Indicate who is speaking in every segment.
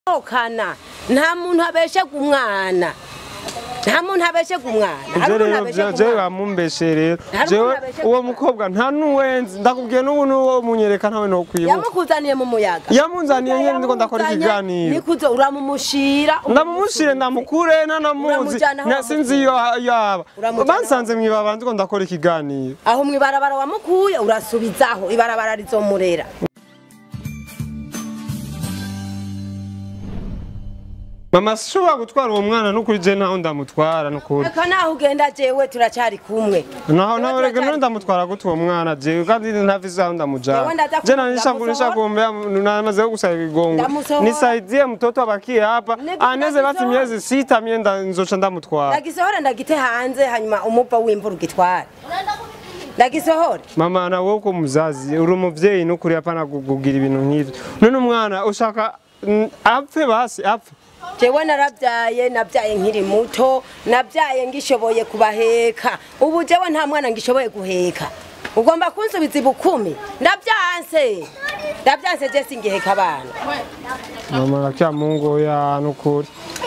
Speaker 1: okana nta muntu abeshe ku mwana nta muntu abeshe ku mwana hari
Speaker 2: Ivyo
Speaker 1: umuntu
Speaker 2: rero
Speaker 1: abeshe ku
Speaker 2: jewe
Speaker 1: mwana
Speaker 2: bamumbeshe rero
Speaker 1: Hari
Speaker 2: jewe
Speaker 1: umuntu abeshe
Speaker 2: uwo
Speaker 1: ku
Speaker 2: mukobwa nta nuwenzi ndakubwiye n'ubu n'uwo munyereka ntawe nokwibuka
Speaker 1: yamukuzaniye mu muyaga
Speaker 2: yamunzaniye nyene ndiko ndakora ikiganiro
Speaker 1: nikuzo uramumushira
Speaker 2: ndamumushire ndamukure nanamuzi
Speaker 1: Uramujana aho
Speaker 2: na- sinzi iyo yaba
Speaker 1: Uramujana
Speaker 2: bansanze mwibaba ndiko ndakora ikiganiro
Speaker 1: aho mwibarabara wamukuye urasubizaho ibarabara rizomurera
Speaker 2: mama sishobora gutwara uwo mwana nukuri je naho ndamutwara nukuri
Speaker 1: reka naho ugenda jewe turacari kumwe
Speaker 2: naho
Speaker 1: Jewe
Speaker 2: naho rege
Speaker 1: turacyari
Speaker 2: none ndamutwara gute uwo mwana jewe kandi ntafise aho ndamujana
Speaker 1: Jewe ndaza
Speaker 2: je
Speaker 1: kumu-
Speaker 2: nanishagurisha
Speaker 1: ndamusohora.
Speaker 2: gombe namaze gusaba igongo
Speaker 1: Ndamusohora.
Speaker 2: nisaidie mtoto abakie hapa
Speaker 1: Niko
Speaker 2: aneze basi
Speaker 1: ndamusohora.
Speaker 2: miezi sita mie nda- nzoca ndamutwara
Speaker 1: ndagisohora ndagite hanze hanyuma umupa w'imvura ugitware ndagisohore
Speaker 2: mama na wowe ko muzazi uri umuvyeyi nukuri apana kugira ibintu nk'ivyo none umwana ushaka mm, apfe basi apfe
Speaker 1: jewe narabyaye nabyaye nkiri muto nabyaye ngishoboye kubaheka ubu jewe nta mwana ngishoboye guheka ugomba kunsubiza ibukumi ndabyanse ndabyanse je singiheka abana
Speaker 2: mama nakya mungu ya nukuri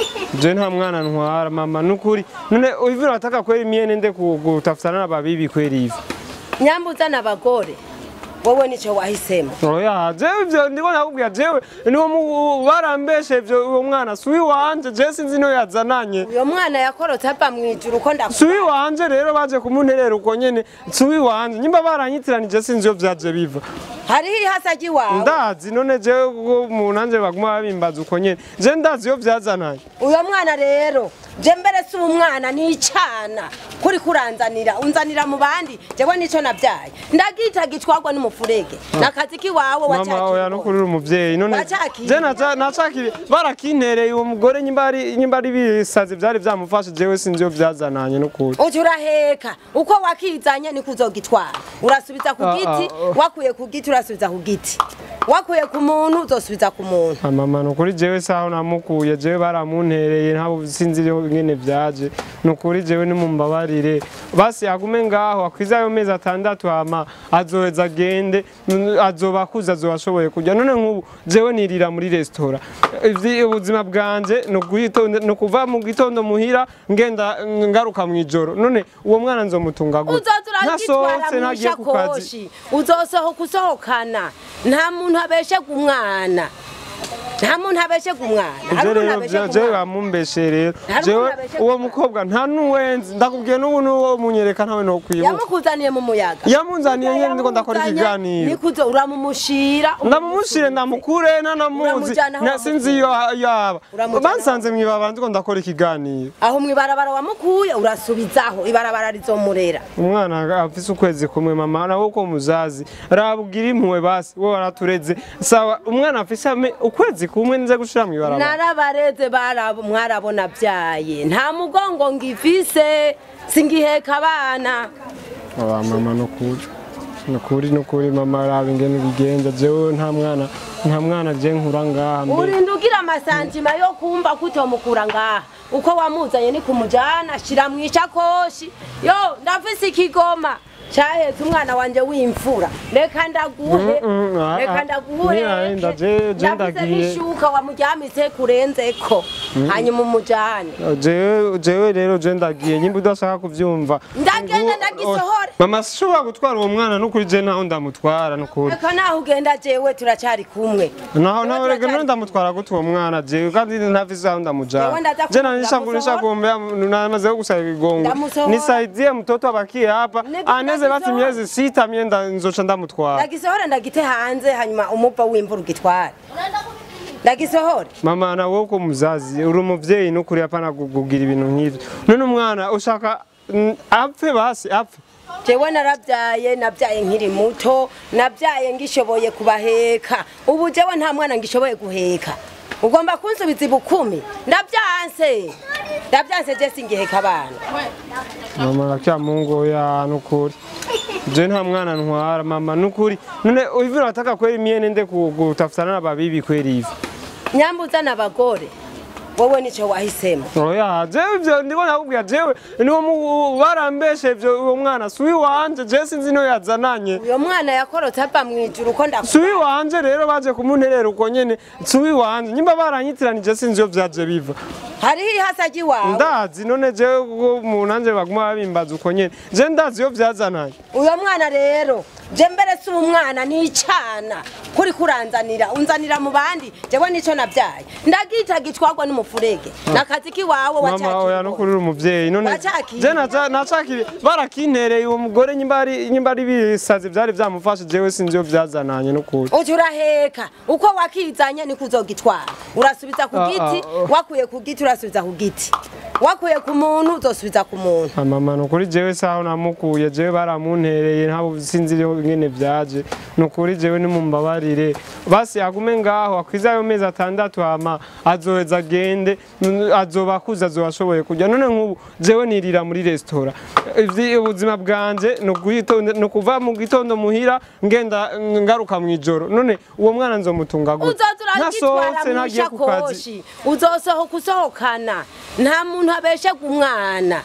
Speaker 2: je nta mwana ntwara mama nukuri none hivi unataka kweli mie nende ku- kutafutana na babibi kweli hivi
Speaker 1: nyambuza n'abagore wowe nico wahisemo
Speaker 2: oya jewe ivyo ndiko nakubwira jewe niwo mu- barambeshe ivyo uwo mwana suwi wanje je sinzi niyo yazananye
Speaker 1: uyo mwana yakorotse ava mw'ijuru uko ndaku
Speaker 2: suwi wanje rero baje kumunterera uko nyene suwi wanje nyimba baranyitiranije sinzi iyo vyaje biva
Speaker 1: hariho ihasagi wawe
Speaker 2: ndazi none jewe kuko mu nanje baguma babimbaza uko nyene je ndazi iyo vyazananye
Speaker 1: uyo mwana rero je mbere si umwana n'icana kuri kuranzanira unzanira mu bandi jewe nico nabyaye ndagita gitwarwa n'umufurege nakazi kiwawe
Speaker 2: mama oya no kuri uri umuvyeyi none
Speaker 1: Wacakiriye.
Speaker 2: je naca- nacakiriye barakintereye uwo mugore nyimba ari nyimba ari bisazi vyari vyamufashe jewe sinzi iyo vyazananye n'ukuri
Speaker 1: uca uraheka uko wakizanye niko uzogitwara urasubiza ku
Speaker 2: Ah,
Speaker 1: giti
Speaker 2: ah, ah.
Speaker 1: wakuye ku giti urasubiza ku giti wakuye ku muntu uzosubiza ku muntu
Speaker 2: Ah, mama nukuri jewe saho namukuye jewe baramuntereye ntabo sinzi iyo ngene vyaje nukuri jewe nimumbabarire basi agume ngaho akwiza ayo mezi atandatu hama azoheza agende mm, azoba akuze azoba ashoboye kurya none nk'ubu jewe nirira muri resitora Ivyi- ubuzima bwanje ni uguhitonda- ni ukuva mu gitondo muhira ngenda mm, ngaruka mw'ijoro none uwo mwana nzomutunga gute
Speaker 1: uzoza uragitwara
Speaker 2: ntasohotse
Speaker 1: mu
Speaker 2: ntagiye ku kazi
Speaker 1: ishakoshi uzosohoka usohokana nta muntu abeshe ku mwana nta muntu abeshe ku mwana hari
Speaker 2: Ivyo
Speaker 1: umuntu
Speaker 2: rero
Speaker 1: abeshe
Speaker 2: vya-
Speaker 1: ku
Speaker 2: jewe
Speaker 1: mwana
Speaker 2: bamumbeshe rero
Speaker 1: Hari
Speaker 2: jewe
Speaker 1: umuntu abeshe
Speaker 2: uwo
Speaker 1: ku
Speaker 2: mukobwa nta nuwenzi ndakubwiye n'ubu n'uwo munyereka ntawe nokwibuka
Speaker 1: yamukuzaniye mu muyaga
Speaker 2: yamunzaniye nyene ndiko ndakora ikiganiro
Speaker 1: nikuzo uramumushira
Speaker 2: ndamumushire ndamukure nanamuzi
Speaker 1: Uramujana aho
Speaker 2: na- sinzi iyo yaba
Speaker 1: Uramujana
Speaker 2: bansanze mwibaba ndiko ndakora ikiganiro
Speaker 1: aho mwibarabara wamukuye urasubizaho ibarabara rizomurera
Speaker 2: umwana afise ukwezi kumwe mama nawe uko muzazi rabugira impuhwe basi wowe waratureze sawa umwana afise ame- ukwezi kumwe nze gushira mw'ibarabara
Speaker 1: narabareze barabo mwarabona byaye nta mugongo ngifise singiheka abana
Speaker 2: aba mama nukuri nukuri nukuri mama raba ingene bigenza jewe nta mwana nta mwana je nkura ngaha mbere
Speaker 1: urinda ugira amasantima yo kumva ko utomukura ngaha uko wamuzanye ni kumujana shira mu ishakoshi yo ndafise ikigoma cyahetse umwana wanje w'imfura reka ndaguhe
Speaker 2: Mm, mm, ah,
Speaker 1: reka
Speaker 2: ah. Nirahinda, je- je
Speaker 1: ndafise
Speaker 2: ndagiye.
Speaker 1: n'ishuka wamuryamise kurenzeko hanyuma umujane
Speaker 2: jewe jewe rero je ndagiye nyimba udashaka kuvyumva
Speaker 1: Ndagenda,
Speaker 2: Ngo-
Speaker 1: ndagisohora.
Speaker 2: mama sishobora gutwara uwo mwana nukuri je naho ndamutwara nukuri
Speaker 1: reka naho ugenda jewe turacari kumwe
Speaker 2: naho
Speaker 1: Jewe
Speaker 2: naho rege
Speaker 1: turacari
Speaker 2: none ndamutwara gute uwo mwana jewe kandi ntafise aho ndamujana
Speaker 1: Jewe ndaza
Speaker 2: je
Speaker 1: kumu-
Speaker 2: nanishagurisha
Speaker 1: ndamusohora.
Speaker 2: gombe namaze gusaba igongo
Speaker 1: Ndamusohora.
Speaker 2: nisaidie mtoto abakie hapa
Speaker 1: Niko
Speaker 2: aneze basi
Speaker 1: ndagisohora.
Speaker 2: miezi sita mie nda- nzoca ndamutwara
Speaker 1: ndagisohore ndagite hanze hanyuma umupa w'imvura ugitware ndagisohore
Speaker 2: mama na wowe ko muzazi uri umuvyeyi nukuri apana kugira ibintu nk'ivyo none umwana ushaka mm, apfe basi apfe
Speaker 1: jewe narabyaye nabyaye nkiri muto nabyaye ngishoboye kubaheka ubu jewe nta mwana ngishoboye guheka ugomba kunsubiza ibukumi ndabyanse ndabyanse je singiheka abana
Speaker 2: mama nakya mungu ya nukuri je nta mwana ntwara mama nukuri none hivi unataka kweli mie nende ku- kutafutana na babibi kweli hivi
Speaker 1: nyambuza n'abagore wowe nico wahisemo
Speaker 2: oya jewe ivyo ndiko nakubwira jewe niwo mu- barambeshe ivyo uwo mwana si uwiwanje jewe sinzi niyo yazananye
Speaker 1: uyo mwana yakorotse ava mw'ijuru ko
Speaker 2: si
Speaker 1: ndaku
Speaker 2: uwiwanje rero baje kumunterera uko nyene si uwiwanje nyimba baranyitiranije sinzi iyo vyaje biva
Speaker 1: hariho ihasa ry'iwawe
Speaker 2: ndazi none jewe kuko mu nanje baguma babimbaza uko nyene je ndazi iyo vyazananye
Speaker 1: uyo mwana rero je mbere si umwana ni icana kuri kuranzanira unzanira mu bandi jewe nico navyaye ndagita gitwarwa n'umufurege nakazi kiwawe
Speaker 2: mama oya no
Speaker 1: wacakirwa
Speaker 2: kurira umuvyeyi none
Speaker 1: Wacakiriye.
Speaker 2: je naca- nacakiriye barakintereye uwo mugore nyimba ari nyimba ari bisazi vyari vyamufashe jewe sinzi iyo vyazananye no kuri
Speaker 1: uca uraheka uko wakizanye niko uzogitwara urasubiza ku
Speaker 2: Ah,
Speaker 1: giti
Speaker 2: ah,
Speaker 1: wakuye ku giti urasubiza ku giti wakuye ku muntu uzosubiza ku muntu
Speaker 2: mama nukuri jewe saho namukuye jewe baramuntereye ntabwo sinzi iyo ngene vyaje nukuri jewe nimumbabarire basi agume ngaho akwiza ayo mezi atandatu hama azoheza agende n- azoba akuze azoba ashoboye kurya none nk'ubu jewe nirira muri resitora Ivyi- ubuzima bwanje ni ukwitonda- ni ukuva mu gitondo muhira ngenda ngaruka mw'ijoro none uwo mwana nzomutunga gute
Speaker 1: uzoza uragitwara
Speaker 2: ntasohotse
Speaker 1: mu
Speaker 2: ntagiye ku kazi
Speaker 1: ishakoshi uzosohoka usohokana nta muntu abeshega umwana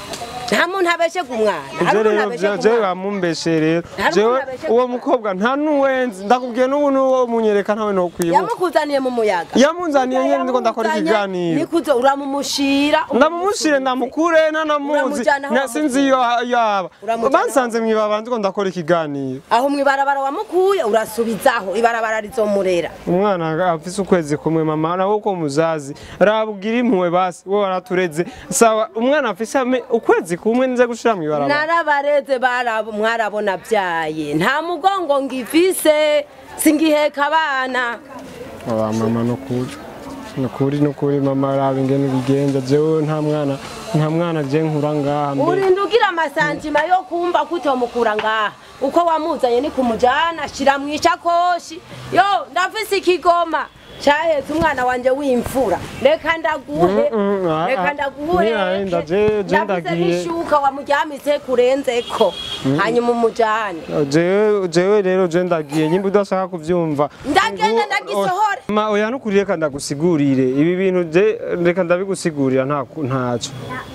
Speaker 1: nta muntu abeshega umwana hari
Speaker 2: Ivyo
Speaker 1: umuntu
Speaker 2: rero
Speaker 1: abeshega
Speaker 2: vyo- jewe
Speaker 1: umwana
Speaker 2: bamumbeshe rero
Speaker 1: Hari
Speaker 2: jewe
Speaker 1: umuntu abeshya
Speaker 2: uwo
Speaker 1: kumwana.
Speaker 2: mukobwa nta n'uwenzi ndakubwiye n'ubu n'uwo munyereka ntawe nokwibuka
Speaker 1: yamukuzaniye mu muyaga
Speaker 2: yamunzaniye nyene ndiko ndakora ikiganiro
Speaker 1: nikuzo uramumushira
Speaker 2: ndamumushyire ndamukure nanamuzi
Speaker 1: Uramujana aho
Speaker 2: na- sinzi iyo yaba
Speaker 1: Uramujana
Speaker 2: bansanze mwibaba ndiko ndakora ikiganiro
Speaker 1: aho mwibarabara wamukuye urasubizaho ibarabara rizomurera
Speaker 2: umwana afise ukwezi kumwe mama nawe uko muzazi rabwira impuhwe basi wowe waratureze sawa umwana afise ame- ukwezi kumwe nze gushira mw'ibarabara
Speaker 1: narabareze barabo mwarabona byaye nta mugongo ngifise singiheka abana
Speaker 2: Aba mama nukuri nukuri nukuri mama raba ingene ubigenza jewe nta mwana nta mwana je nkura ngaha mbere
Speaker 1: urinda ugira amasantima yo kumva ko utomukura ngaha uko wamuzanye ni kumujana shira mu ishakoshi yo ndafise ikigoma cyahetse umwana wanje w'imfura reka ndaguhe
Speaker 2: Mm, mm, ah,
Speaker 1: reka
Speaker 2: ah. Nirarinda, je- je
Speaker 1: ndaguhe
Speaker 2: ndagiye.
Speaker 1: n'ishuka wamuryamitse kurenzeko hanyuma umujane
Speaker 2: jewe jewe rero je ndagiye nyimba udashaka kuvyumva
Speaker 1: Ndagenda
Speaker 2: Ngo-
Speaker 1: ndagisohore.
Speaker 2: ma oya nukuri reka ndagusigurire ibi bintu je reka ndabigusigurira nta ntaco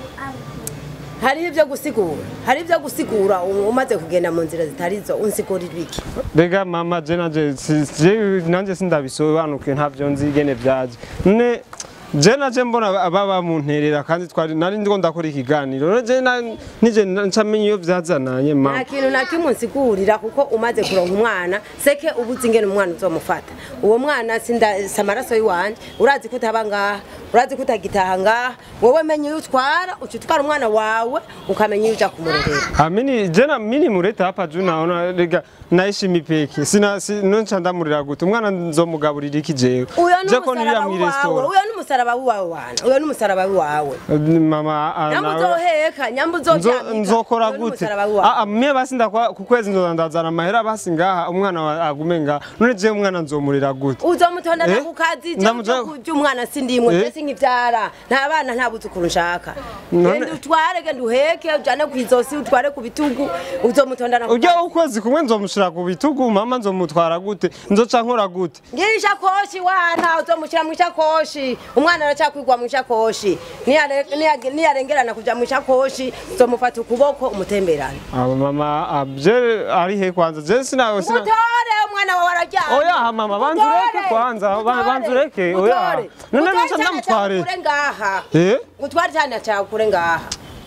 Speaker 1: hariho ibyo gusigura hari ibyo gusigura u- umaze kugenda mu nzira zitari zo unsigurira iki
Speaker 2: rega mama je nanje si- je nanje sindabisobanukiwe ntavyo nzi ingene vyaje none je naje mbona baba munterera kandi twari nari ndiko ndakora ikiganiro none je na- nije ncamenya iyo vyazananye
Speaker 1: nta
Speaker 2: mama
Speaker 1: kintu na kimwe unsigurira kuko umaze kuronka umwana seke uba uzi ingene umwana uzomufata uwo mwana sinda- si amaraso y'iwanje urazi ko utaba ngaha urazi ko utagitaha ngaha wowe menya iyo utwara uca utwara umwana wawe ukamenya iyo uja kumurerera
Speaker 2: Amini jena mini mureta hapa juu naona rega naishi mipeki sina si, noncha ndamurira gute umwana nzomugaburira iki jewe
Speaker 1: uyo ni
Speaker 2: Je ko nirira
Speaker 1: umusaraba
Speaker 2: mu
Speaker 1: wawe
Speaker 2: restaurant
Speaker 1: uyo ni umusaraba wawe wana uyo ni umusaraba wawe
Speaker 2: mama ah,
Speaker 1: nyamba
Speaker 2: nawe-
Speaker 1: uzoheka nyamba
Speaker 2: Nzo-
Speaker 1: uzoryamika
Speaker 2: nzokora
Speaker 1: uyo ni
Speaker 2: gute
Speaker 1: umusaraba wawe
Speaker 2: Ah, ah, mie basi ndakwa ku kwezi nzoza ndazana amahera basi ngaha umwana wa- agume ngaha none je umwana nzomurira gute
Speaker 1: uzomutondana
Speaker 2: Eh?
Speaker 1: ku kazi
Speaker 2: Ndamuja-
Speaker 1: kurya umwana sindimwe
Speaker 2: Eh?
Speaker 1: je sinkivyara nta bana nta buzukuru nshaka
Speaker 2: None-
Speaker 1: genda utware genda uheke ujane kw'izosi utware ku bitugu uzomutondana ku
Speaker 2: urya ukwezi kumwe nzomushira ku bitugu mama nzomutwara gute nzoca nkora gute
Speaker 1: ngira ishakoshi wana uzomushyira mu ishakoshi umwana aracakwigwa mu ishakoshi Niyare- niyage- niyarengerana kuja mu ishakoshi uzomufata ukuboko umutemberane
Speaker 2: aba mama ah, je ari he kwanza je sina sina
Speaker 1: utore umwana wawe araryamye
Speaker 2: Oya mama banza ureke
Speaker 1: Utore.
Speaker 2: kwanza ba-
Speaker 1: Utore.
Speaker 2: banza ureke oya
Speaker 1: Utore.
Speaker 2: none
Speaker 1: Utore
Speaker 2: nca
Speaker 1: icyana
Speaker 2: ndamutware
Speaker 1: cyawe ukure ngaha
Speaker 2: eh
Speaker 1: gutwara icyana cyawe kure ngaha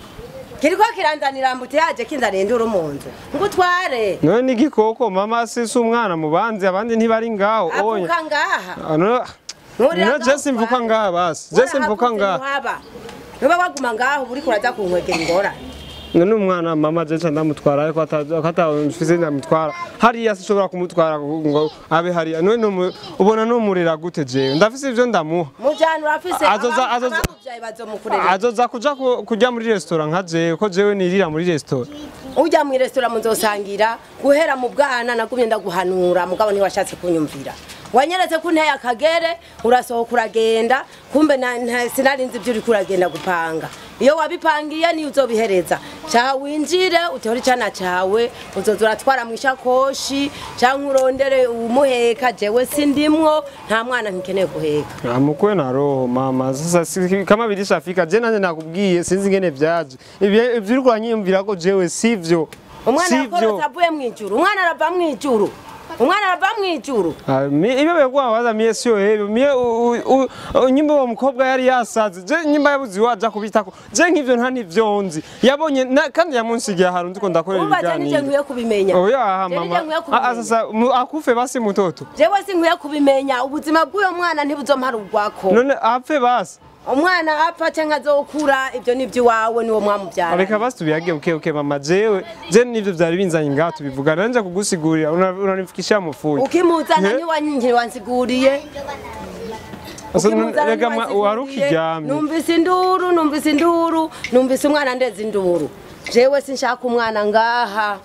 Speaker 1: kiriko kiranzanira mbuti yaje kinzaniye induru mu nzu ngutware
Speaker 2: none ni igikoko mama si si umwana mu bandi abandi ntibari ngaho oya
Speaker 1: avuka ngaha
Speaker 2: Ah, no-
Speaker 1: Nturira
Speaker 2: no
Speaker 1: ngaho
Speaker 2: je simvuka
Speaker 1: utware.
Speaker 2: ngaha basi je simvuka
Speaker 1: Warahakuze
Speaker 2: ngaha
Speaker 1: ntuhaba. nuba waguma ngaho uri kuraza kunkwegera ingorane
Speaker 2: none umwana mama je nca ndamutwara ariko atamfise ndamutwara hariya sinshobora kumutwara ngo abe hariya none numu- ubona numurira gute jewe ndafise ivyo ndamuha
Speaker 1: mujana urafise
Speaker 2: Azoza-
Speaker 1: abam-
Speaker 2: azoza-
Speaker 1: abamuvyaye bazomukurera
Speaker 2: azoza kuja ku- kurya muri restaurant nka jewe ko jewe nirira muri restaurant
Speaker 1: ujya mu resitora muzosangira guhera mu bwana nagumye ndaguhanura mugabo ntiwashatse kunyumvira wanyeretse ko unteye akagere urasohoka uragenda kumbe na- nta- sinarinzi ibyo uriko uragenda gupanga iyo wabipangiye niyo uzobihereza cyaha winjire utore icana cyawe uzoza uratwara mu ishakoshi cyangwa urondere umuheka jewe sindimwo nta mwana nkikeneye guheka
Speaker 2: amukwe na roho mama sasa si, kama bilishafika je nanje nakubwiye sinzi ngene vyaje Ibyo- ivyo uriko uranyiyumvira ko jewe sivyo
Speaker 1: umwana
Speaker 2: sivyo
Speaker 1: yakorotse avuye mu ijuru umwana arava mu ijuru umwana arava mu ijuru
Speaker 2: Ah, mi- ibyo bekuwa waza mie sio hivyo mie u- u- u- nyimba uwo mukobwa yari yasaze je nyimba yabuze iwaja kubitako je nk'ivyo nta nivyo nzi yabonye na- kandi yamunsigiye ahantu ndiko ndakorera
Speaker 1: ubaza nije
Speaker 2: ibiganiro
Speaker 1: nkwiye kubimenya
Speaker 2: oya aha
Speaker 1: Je nije
Speaker 2: mama
Speaker 1: nkwiye
Speaker 2: Ah, ah,
Speaker 1: kubimenya
Speaker 2: sasa mu- akufe basi mutoto
Speaker 1: jewe sinkwiye kubimenya ubuzima bw'uyo mwana ntibuzomparurwako
Speaker 2: none apfe basi
Speaker 1: umwana apfa cyangwa azokura ibyo ni iby'iwawe niwo mwamubyara
Speaker 2: reka basi tubiyage uke uke mama jewe je nivyo vyari binzanye ngaha tubivuga nanje kugusigurira una- unanifikishia mufuyi
Speaker 1: ukimuzana
Speaker 2: Ye-
Speaker 1: ntiwanyinjire wansiguriye
Speaker 2: Asa-
Speaker 1: ukimuzana
Speaker 2: rega ma- wari
Speaker 1: ntiwansiguriye.
Speaker 2: ukiryamye
Speaker 1: numvise induru numvise induru numvise umwana ndeze induru jewe sinshaka umwana ngaha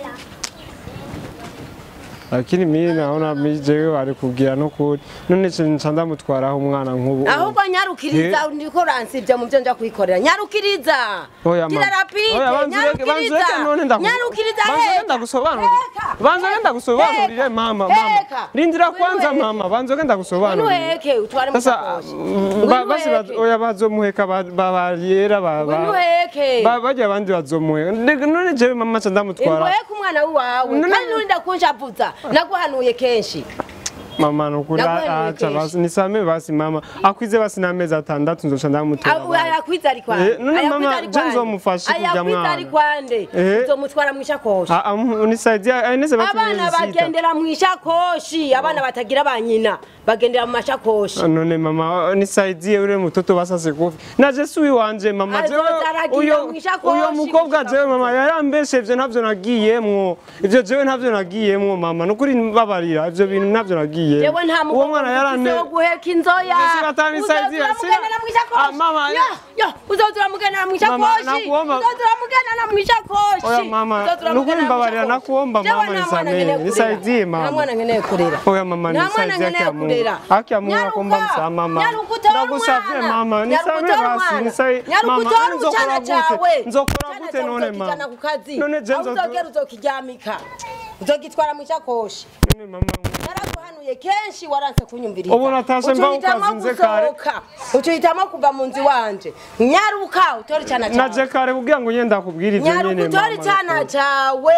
Speaker 2: lakini mimi naona mi jewe wari kubwira nukuri none ce nca ndamutwaraho umwana nk'ubu
Speaker 1: ahubwo nyarukiriza ndiko uransibye mu byo nja kwikorera nyarukiriza
Speaker 2: Oya,
Speaker 1: gira
Speaker 2: mama.
Speaker 1: rapide
Speaker 2: Oya, banza ureke- banza
Speaker 1: nyarukiriza
Speaker 2: ureke none ndagu-
Speaker 1: nyarukiriza
Speaker 2: banza ureke
Speaker 1: heka.
Speaker 2: ndagusobanurire.
Speaker 1: Heka.
Speaker 2: Banza ureke ndagusobanurire,
Speaker 1: Heka.
Speaker 2: mama, mama.
Speaker 1: Heka.
Speaker 2: Rindira
Speaker 1: Ngwino
Speaker 2: kwanza
Speaker 1: uheke.
Speaker 2: mama banza ureke ndagusobanurire
Speaker 1: Ngwino utware mu
Speaker 2: sasa
Speaker 1: sakoshi.
Speaker 2: mm,
Speaker 1: Ngwino
Speaker 2: ba- basi ba-
Speaker 1: uheke.
Speaker 2: oya bazomuheka ba- ba- bariyera ba- ba-
Speaker 1: Ngwino uheke.
Speaker 2: ba- barya abandi bazomuheka Ndega- none jewe mama ca ndamutwara
Speaker 1: ingoye ku mwana wawe
Speaker 2: None-
Speaker 1: kandi nurinda kunshavuza naguhanuye kenshi
Speaker 2: mama nukuri
Speaker 1: Ndaguhanuye
Speaker 2: acha
Speaker 1: kenshi.
Speaker 2: basi nisame basi mama akwize basi n'amezi atandatu nzoca ndamutera abana.
Speaker 1: ayakwiza ari kwande
Speaker 2: Eh, none
Speaker 1: Ayakwiza
Speaker 2: mama,
Speaker 1: ari
Speaker 2: je
Speaker 1: kwande.
Speaker 2: nzomufashe kurya
Speaker 1: ayakwiza
Speaker 2: mwana.
Speaker 1: ari kwande
Speaker 2: Eh.
Speaker 1: uzomutwara mu ishakoshi
Speaker 2: Ah, ah, unisaidia aineze basi
Speaker 1: abana
Speaker 2: miezi sita.
Speaker 1: bagendera mu ishakoshi abana batagira ba nyina bagendera mu mashakoshi
Speaker 2: none mama nisaidie ule mtoto basa sikufi na jesu wanje mama
Speaker 1: Azoza
Speaker 2: jewe
Speaker 1: aragira
Speaker 2: uyo
Speaker 1: mwishakoshi
Speaker 2: uyo mukobwa
Speaker 1: gushika
Speaker 2: jewe mama yarambeshe ivyo ntavyo nagiyemwo ivyo jewe ntavyo nagiyemwo mama nukuri mbabarira ivyo bintu ntavyo nagiyemwo
Speaker 1: jewe nta
Speaker 2: uwo mwana
Speaker 1: mukobwa
Speaker 2: yarane
Speaker 1: wo guheka inzoya
Speaker 2: Jesu atanisaidia,
Speaker 1: Uzoza
Speaker 2: sina-
Speaker 1: uramugendera mu ishakoshi
Speaker 2: Ah, mama,
Speaker 1: Yo, yo, uzoza uramugendera mu
Speaker 2: Mama,
Speaker 1: ishakoshi
Speaker 2: nakuomba-
Speaker 1: uzoza uramugendera mu ishakoshi
Speaker 2: Oya, mama,
Speaker 1: Uzoza uramugendera
Speaker 2: nukuri
Speaker 1: mu
Speaker 2: mbabarira,
Speaker 1: ishakoshi.
Speaker 2: nakuomba,
Speaker 1: Jewe
Speaker 2: mama,
Speaker 1: nta mwana
Speaker 2: nisamehe,
Speaker 1: nkeneye kurera.
Speaker 2: nisaidie, mama.
Speaker 1: nta mwana nkeneye kurera
Speaker 2: oya mama
Speaker 1: Nta mwana
Speaker 2: nisaidie
Speaker 1: nkeneye
Speaker 2: haki ya Mungu
Speaker 1: kurera.
Speaker 2: haki ya Mungu
Speaker 1: Nyaruka,
Speaker 2: nakuomba msamaha mama
Speaker 1: nyaruka utore
Speaker 2: ndagusavye
Speaker 1: umwana.
Speaker 2: mama
Speaker 1: Nyaruka
Speaker 2: nisamehe
Speaker 1: utore
Speaker 2: basi
Speaker 1: umwana.
Speaker 2: nisaidie
Speaker 1: Nyaruka
Speaker 2: mama
Speaker 1: utore
Speaker 2: none nzokora
Speaker 1: urucana
Speaker 2: gute
Speaker 1: cawe.
Speaker 2: nzokora
Speaker 1: Urucana
Speaker 2: gute
Speaker 1: cawe
Speaker 2: none
Speaker 1: uzokijana
Speaker 2: mama
Speaker 1: ku kazi
Speaker 2: none je
Speaker 1: aho
Speaker 2: nzo
Speaker 1: uzogera uzokiryamika uzogitwara mu ishakoshi
Speaker 2: none mama
Speaker 1: naraguhanuye kenshi waranse kunyumviriza
Speaker 2: Ubu natashe mba
Speaker 1: Ucuhitamo
Speaker 2: ukazinze kare.
Speaker 1: gusohoka ucuhitamo kuva mu nzu iwanje nyaruka utore icyana
Speaker 2: naje
Speaker 1: cyawe
Speaker 2: kare kugira ngo nyenda kubwira ivyo
Speaker 1: nyaruka
Speaker 2: nyene
Speaker 1: utore icyana cyawe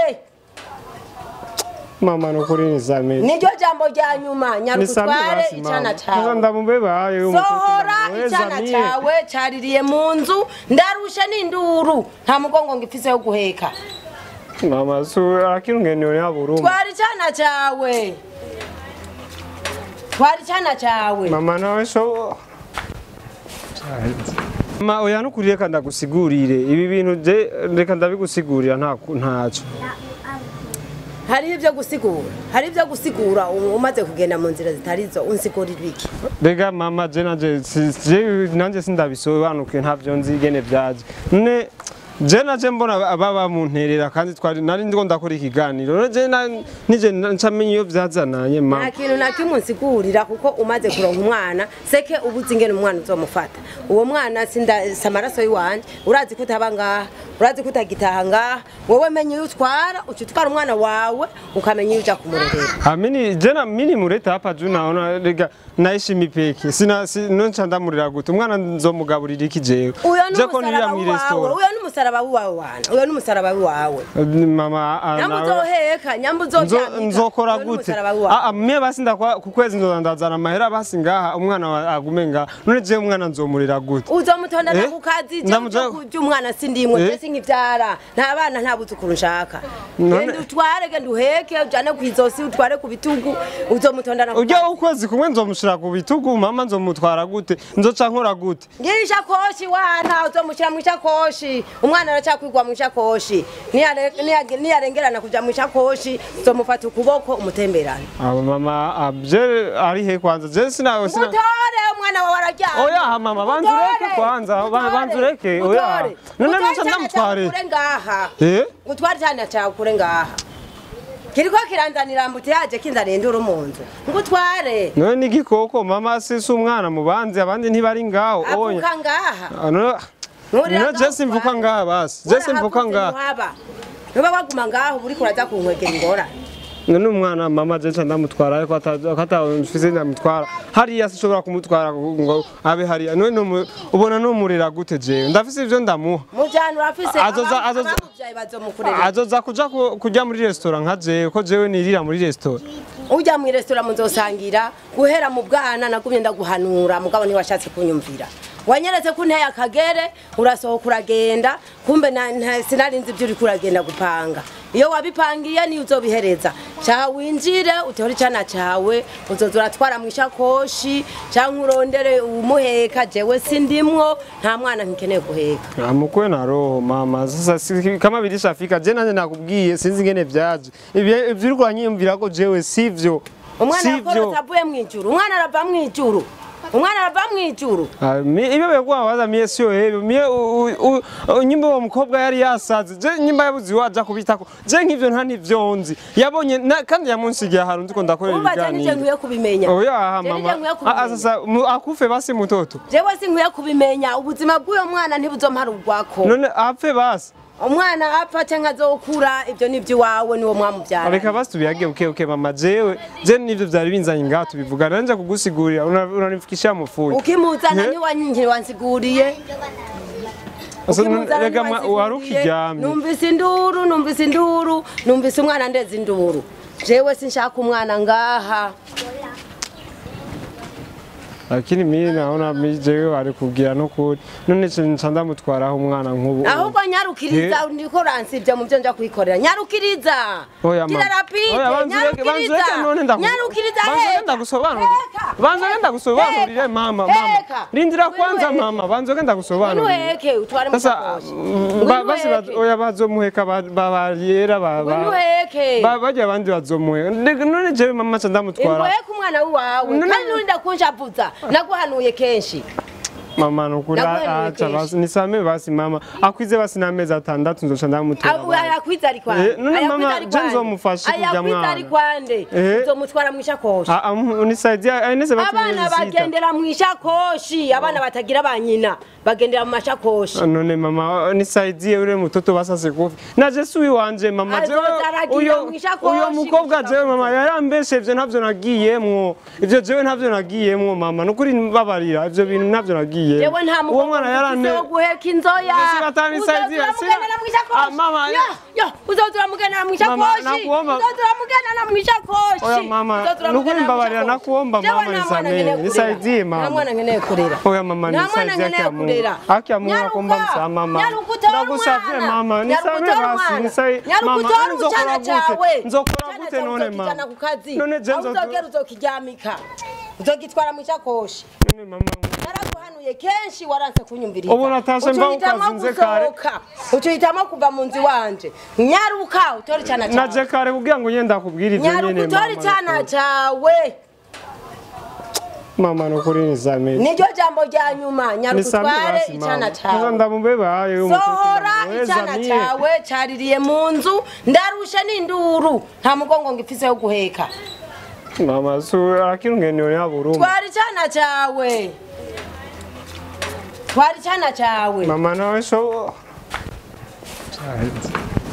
Speaker 2: mama nukuri nisamehe
Speaker 1: niryo jambo rya nyuma nyaruka
Speaker 2: nisamehe
Speaker 1: utware
Speaker 2: basi
Speaker 1: icyana
Speaker 2: mama
Speaker 1: cyawe
Speaker 2: ndamubebaye
Speaker 1: sohora icyana cyawe cyaririye mu nzu ndarushe n'induru nta mugongo ngo ifise yo guheka
Speaker 2: mama su akirungenero yaburuma
Speaker 1: twara icyana cyawe twara icyana cyawe
Speaker 2: mama nawe so mama oya nukuri reka ndagusigurire ibi bintu je reka ndabigusigurira nta ntaco
Speaker 1: hariho ibyo gusigura hari ibyo gusigura u- umaze kugenda mu nzira zitari zo unsigurira iki
Speaker 2: Rega mama je nanje si- je nanje sindabisobanuke ntavyo nzi igene vyaje none je naje mbona ababa munterera kandi twari nari ndiko ndakora ikiganiro none je na- nije ncamenya iyo vyazananye
Speaker 1: nta
Speaker 2: mama
Speaker 1: kintu na kimwe unsigurira kuko umaze kuronka umwana seke uba uzi ingene umwana uzomufata uwo mwana sinda si amaraso y'iwanje urazi ko utaba ngaha urazi ko utagitaha ngaha wowe menya iyo utwara uca utwara umwana wawe ukamenya iyo uja kumurerera
Speaker 2: Amini jena mini mureta hapa juu naona rega naishi mipeke sina si, nonca ndamurira gute umwana nzomugaburira iki jewe
Speaker 1: uyo
Speaker 2: je ko nirira
Speaker 1: n'umusaraba
Speaker 2: mu
Speaker 1: wawe
Speaker 2: restaurant
Speaker 1: uyo n'umusaraba wawe wana uyo n'umusaraba wawe
Speaker 2: mama ah,
Speaker 1: nyamba
Speaker 2: nawe-
Speaker 1: uzoheka nyamba
Speaker 2: Nzo-
Speaker 1: uzoryamika
Speaker 2: nzokora
Speaker 1: uyo
Speaker 2: gute
Speaker 1: n'umusaraba wawe
Speaker 2: Ah, ah, mie basi ndakwa ku kwezi nzoza ndazana amahera basi ngaha umwana wa- agume ngaha none je umwana nzomurira gute
Speaker 1: uzomutondana
Speaker 2: Eh?
Speaker 1: ku kazi
Speaker 2: Ndamuja-
Speaker 1: kurya umwana sindimwe
Speaker 2: Eh?
Speaker 1: mbese nkivyara nta bana nta buzukuru nshaka
Speaker 2: None-
Speaker 1: genda utware genda uheke ujane ku izosi utware ku bitugu uzomutondana ku
Speaker 2: ujya ukwezi kumwe nzomushira ku bitugu mama nzomutwara gute nzoca nkora gute
Speaker 1: ngira ishakoshi wana uzomushyira mu ishakoshi umwana aracyakwigwa mu ishakoshi Niyare- niya- niyarengerana kuja mu ishakoshi uzomufata ukuboko umutemberane
Speaker 2: abo mama ah, je ari he kwanza je sina sina
Speaker 1: mutore umwana wawe araryamye
Speaker 2: Oya, ha, mama, banza ureke
Speaker 1: Mutore,
Speaker 2: kwanza, ba-
Speaker 1: mutore,
Speaker 2: banza ureke, oya.
Speaker 1: mutore.
Speaker 2: None
Speaker 1: Mutore
Speaker 2: nuca
Speaker 1: icyana
Speaker 2: ndamutware.
Speaker 1: cyawe ukure ngaha
Speaker 2: eh
Speaker 1: gutwara icyana cyawe ukure ngaha kiriko kiranzanira mbuti yaje kinzaniye induru mu nzu ngutware
Speaker 2: none ni igikoko mama si si umwana mu bandi abandi ntibari ngaho oya
Speaker 1: avuka ngaha
Speaker 2: Ah, none-
Speaker 1: Nturira
Speaker 2: no
Speaker 1: ngaho
Speaker 2: je simvuka
Speaker 1: utware.
Speaker 2: ngaha basi je simvuka
Speaker 1: Warahavuze
Speaker 2: ngaha
Speaker 1: ntuhaba. nuba waguma ngaho uriko uraza kunkwegera ingorane
Speaker 2: none umwana mama je nca ndamutwara ariko atamfise ndamutwara hariya sinshobora kumutwara ngo abe hariya none numu- ubona numurira gute jewe ndafise ivyo ndamuha
Speaker 1: mujana urafise
Speaker 2: Azoza-
Speaker 1: abam-
Speaker 2: azoza-
Speaker 1: abamuvyaye bazomukurera
Speaker 2: azoza kuja ku- kurya muri resitora nka jewe ko jewe nirira muri resitora
Speaker 1: ujya mu resitora muzosangira guhera mu bwana nagumye ndaguhanura mugabo ntiwashatse kunyumvira wanyeretse ko unteye akagere urasohoka uragenda kumbe na- nta- sinarinzi ibyo uriko uragenda gupanga iyo wabipangiye niyo uzobihereza caha winjire utore icana cawe uzoza uratwara mu ishakoshi canke urondere umuheka jewe sindimwo nta mwana nkikeneye guheka
Speaker 2: amukwe na roho mama sasa si- kama birishafika je nanje nakubwiye sinzi ingene vyaje Ivyo- ivyo uriko uranyiyumvira ko jewe sivyo
Speaker 1: umwana
Speaker 2: sivyo
Speaker 1: yakorotse avuye mw'ijuru umwana arava mw'ijuru umwana arava mw'ijuru
Speaker 2: Ah, mi- ibyo bekuwa waza mie sio hivyo mie u- u- u- nyimba uwo mukobwa yari yasaze je nyimba yabuze waja kubitako je nk'ivyo nta nivyo nzi yabonye na- kandi yamunsigiye ahantu ndiko ndakorera
Speaker 1: umva je nije
Speaker 2: ibiganiro
Speaker 1: nkwiye kubimenya
Speaker 2: oya aha
Speaker 1: Je nije
Speaker 2: mama
Speaker 1: nkwiye
Speaker 2: Ah, ah,
Speaker 1: kubimenya
Speaker 2: sasa mu- akufe basi mutoto
Speaker 1: jewe sinkwiye kubimenya ubuzima bw'uyo mwana ntibuzomparurwako
Speaker 2: none apfe basi
Speaker 1: umwana apfa canke azokura ivyo ni iwawe niwo mwamuvyara
Speaker 2: reka basi tubiyage uke uke mama jewe je nivyo vyari binzanye ngaha tubivuga nanje kugusigurira una- unanifikishia mufuyi
Speaker 1: ukimuzana
Speaker 2: Eh?
Speaker 1: ntiwa- ntiwansiguriye
Speaker 2: Asa,
Speaker 1: Ukimuzana
Speaker 2: rega ma-
Speaker 1: ntiwansiguriye.
Speaker 2: wari ukiryamye
Speaker 1: numvise induru numvise induru numvise umwana ndeza induru jewe sinshaka umwana ngaha
Speaker 2: lakini mimi naona mi jewe wari kugira no kuri none ce nca ndamutwaraho umwana nk'ubu
Speaker 1: ahubwo nyarukiriza ndiko uransivye mu vyo nja kwikorera nyarukiriza
Speaker 2: Oya,
Speaker 1: gira
Speaker 2: mama.
Speaker 1: rapide
Speaker 2: Oya, banza ureke- banza ureke none ndagu-
Speaker 1: nyarukiriza
Speaker 2: banza ureke
Speaker 1: heka.
Speaker 2: ndagusobanurire.
Speaker 1: Heka.
Speaker 2: Banza ureke ndagusobanurire,
Speaker 1: Heka.
Speaker 2: mama, mama.
Speaker 1: Heka.
Speaker 2: Rindira
Speaker 1: Ngwino
Speaker 2: kwanza,
Speaker 1: uheke.
Speaker 2: mama, banza ureke ndagusobanurire.
Speaker 1: Ngwino uheke, utware mu
Speaker 2: sasa
Speaker 1: sakoshi.
Speaker 2: mm,
Speaker 1: Ngwino
Speaker 2: ba- basi ba-
Speaker 1: uheke.
Speaker 2: oya bazomuheka ba- ba- bariyera ba- ba-
Speaker 1: Ngwino uheke.
Speaker 2: ba- barya abandi bazomuheka Ndega- none jewe mama ca ndamutwara
Speaker 1: ingoye ku mwana w'iwawe
Speaker 2: None-
Speaker 1: kandi nurinda kunshavuza naguhanuye kenshi
Speaker 2: mama nukuri
Speaker 1: Naguhanuye
Speaker 2: aca
Speaker 1: kenshi.
Speaker 2: basi nisame basi mama akwize basi n'amezi atandatu nzoca ndamutwara
Speaker 1: ayakwiza ari kwande
Speaker 2: Eh, none mama, je nzomufasha kurya
Speaker 1: ayakwiza
Speaker 2: mwana.
Speaker 1: ari kwande
Speaker 2: Eh.
Speaker 1: uzomutwara mu ishakoshi
Speaker 2: Ah, ah, unisaidia ainese batu
Speaker 1: abana
Speaker 2: miezi sita.
Speaker 1: bagendera mu ishakoshi abana batagira ba nyina bagendera mu mashakoshi
Speaker 2: none mama nisaidie ule mtoto basa sikufi na jesu wanje mama
Speaker 1: Azoza
Speaker 2: jewe
Speaker 1: aragira
Speaker 2: uyo
Speaker 1: mwishakoshi,
Speaker 2: uyo mukobwa
Speaker 1: mwishakoshi.
Speaker 2: jewe mama yarambeshe ivyo ntavyo nagiyemwo ivyo jewe ntavyo nagiyemwo mama nukuri mbabarira ivyo bintu ntavyo nagiyemwo
Speaker 1: jewe nta
Speaker 2: uwo mwana yarane
Speaker 1: wo guheka inzoya
Speaker 2: Ese batanisaidia,
Speaker 1: Uzoza
Speaker 2: sina-
Speaker 1: uramugendera mu ishakoshi
Speaker 2: Ah, mama,
Speaker 1: yo yo uzoza uramugendera mu ishakoshi
Speaker 2: nakuomba-
Speaker 1: uzoza uramugendera mu ishakoshi
Speaker 2: Oya, mama,
Speaker 1: Uzoza uramugendera
Speaker 2: nukuri
Speaker 1: mu
Speaker 2: mbabarira,
Speaker 1: ishakoshi.
Speaker 2: nakuomba,
Speaker 1: Jewe
Speaker 2: mama,
Speaker 1: nta mwana
Speaker 2: nisamehe,
Speaker 1: nkeneye kurera.
Speaker 2: nisaidie, mama.
Speaker 1: nta mwana nkeneye kurera
Speaker 2: Oya, mama,
Speaker 1: Nta
Speaker 2: nisaidie,
Speaker 1: mwana
Speaker 2: haki ya
Speaker 1: nkeneye
Speaker 2: Mungu.
Speaker 1: kurera.
Speaker 2: Haki ya Mungu
Speaker 1: Nyaruka,
Speaker 2: nakuomba msamaha, mama.
Speaker 1: nyaruka utore
Speaker 2: Ndagusavye,
Speaker 1: umwana.
Speaker 2: mama,
Speaker 1: Nyaruka
Speaker 2: nisamehe
Speaker 1: utore
Speaker 2: basi,
Speaker 1: umwana.
Speaker 2: nisamehe.
Speaker 1: Nyaruka
Speaker 2: Mama,
Speaker 1: utore
Speaker 2: nzokora
Speaker 1: urucana
Speaker 2: gute?
Speaker 1: cawe
Speaker 2: Nzokora
Speaker 1: Icana
Speaker 2: gute
Speaker 1: cawe
Speaker 2: none,
Speaker 1: uzokijana
Speaker 2: mama?
Speaker 1: ku kazi
Speaker 2: None je
Speaker 1: aho
Speaker 2: nzo-
Speaker 1: uzogera uzokiryamika uzogitwara mu ishakoshi
Speaker 2: None mama,
Speaker 1: naraguhanuye kenshi waranse kunyumviriza
Speaker 2: Ubu natashe mva
Speaker 1: Ucuhitamo
Speaker 2: ukazinze kare.
Speaker 1: gusohoka. ucuhitamo kuva mu nzu iwanje nyaruka utore icana cawe
Speaker 2: naje kare kugira ngo nyenda kubwira ivyo
Speaker 1: nyaruka
Speaker 2: nyene
Speaker 1: utore icana
Speaker 2: mama
Speaker 1: cawe
Speaker 2: mama nukuri nisamehe
Speaker 1: niryo jambo rya nyuma nyaruka
Speaker 2: nisamehe
Speaker 1: utware
Speaker 2: basi
Speaker 1: icana
Speaker 2: mama
Speaker 1: cawe
Speaker 2: Sasa ndamubebaye
Speaker 1: sohora icana cawe caririye mu nzu ndarushe n'induru nta mugongo ngifise yo guheka
Speaker 2: mama su akirungenio ya buruma
Speaker 1: twara icana cawe twara icana cawe
Speaker 2: mama nawe so Caheze.